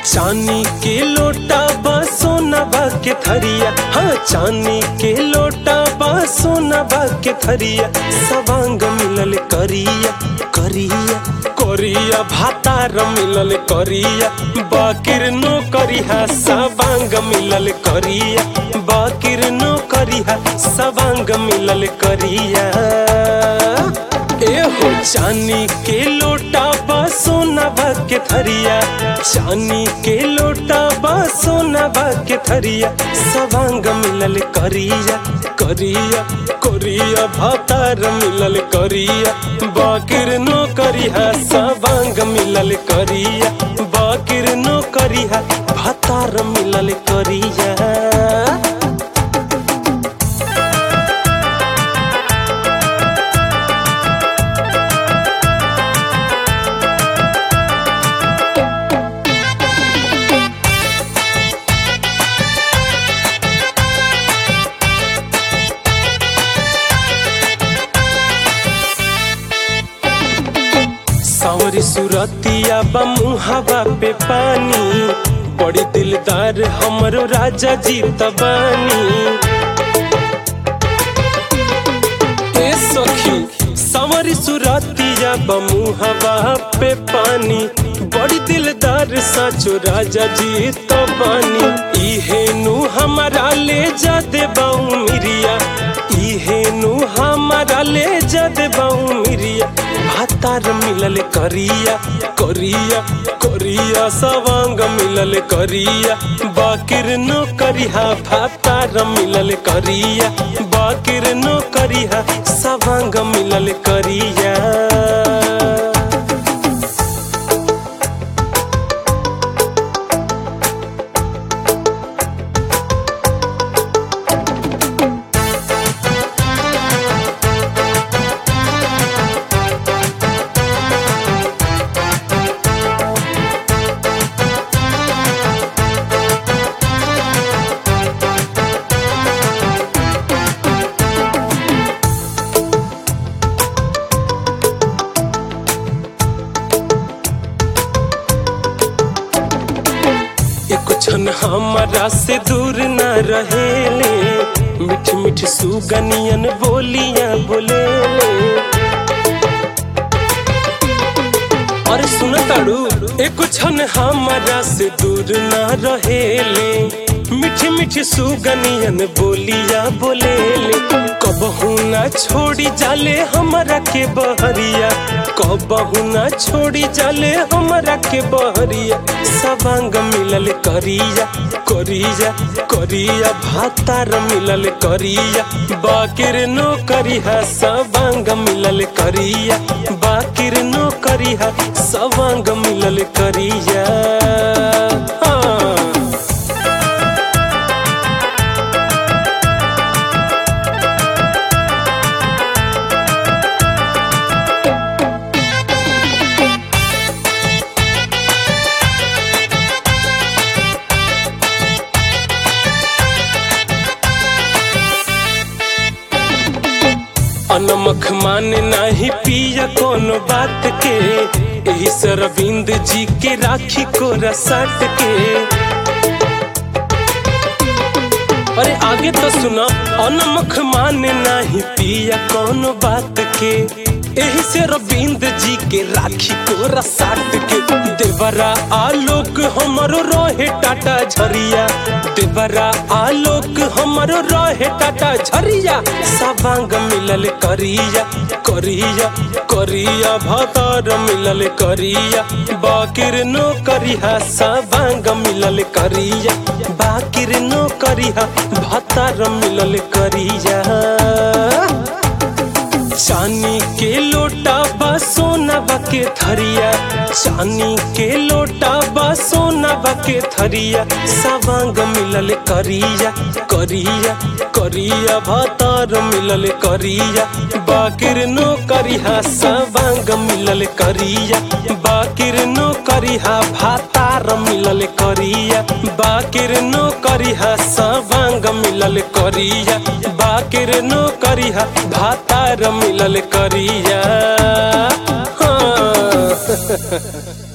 चांदी के लोटा बा सोना बा के थरिया हाँ चांदी के लोटा बा सोना बा के थरिया सवांग मिलल करिया करिया करिया भातार मिलल करिया बाकिर नो करिहा सवांग मिलल करिया बाकिर नो करिहा सवांग मिलल करिया एहो चानी के लोटा बा सोना बा के थरिया चानी के लोटा बा सोना बा के थरिया सवांग मिलल करिया करिया करिया भातार मिलल करिया बाकिर नो करिहा सवांग मिलल करिया बाकिर नो करिहा भातार मिलल करिया सावरी सुरतिया बा मुहावा पे पानी बड़ी दिलदार हमरो राजा जी तबानी ए सखी सावरी सुरतिया बा मुहावा पे पानी बड़ी दिलदार साचो राजा जी तबानी इहे नु हमारा ले जा दे बाऊ मिरिया इहे नु हमारा ले जा दे बाऊ मिरिया भातार मिलल करिया करिया करिया सवांग मिलल करिया बाकिर नो करिहा भातार मिलल करिया बाकिर नो करिहा सवांग मिलल करिया एको क्षण हमारा से दूर न रहेले मीठ मीठ सुगनियन बोलियां बोले अरे सुन ताड़ू एको क्षण हमारा से दूर न रहेले मीठी मीठी सुगनियन बोलिया बोलेले कबहू ना छोड़ी जाले हमरा के बहरिया कबहू ना छोड़ी जाले हमरा के बहरिया सवांग मिलल करिया करिया करिया भातार मिलल करिया बाकिर नो करिहा सवांग मिलल करिया बाकिर नो करिहा सवांग मिलल करिया हाँ। अनमख माने नाही पिया कोनो बात के एही सरविंद जी के राखी को रसट के अरे आगे तो सुना अनमख माने नाही पिया कोनो बात के एही से रविंद जी के राखी को रसाट के देवरा आलोक हमरो रहे टाटा झरिया देवरा आलोक हमरो रहे टाटा झरिया सवांग मिलल करिया करिया करिया भातार मिलल करिया बाकिर नो करिहा सवांग मिलल करिया बाकिर नो करिहा भातार मिलल करिया चानी के लोटा बा सोना बा के थरिया चानी के लोटा बा सोना बा के थरिया सवांग मिलल करिया करिया करिया भातार मिलल करिया बाकिर नो करिहा सवांग मिलल करिया बाकिर नो करिहा भातार मिलल करिया बाकिर नो करिहा सवांग मिलल करिया बाकिर नो करिहा भातार मिलल करिया हाँ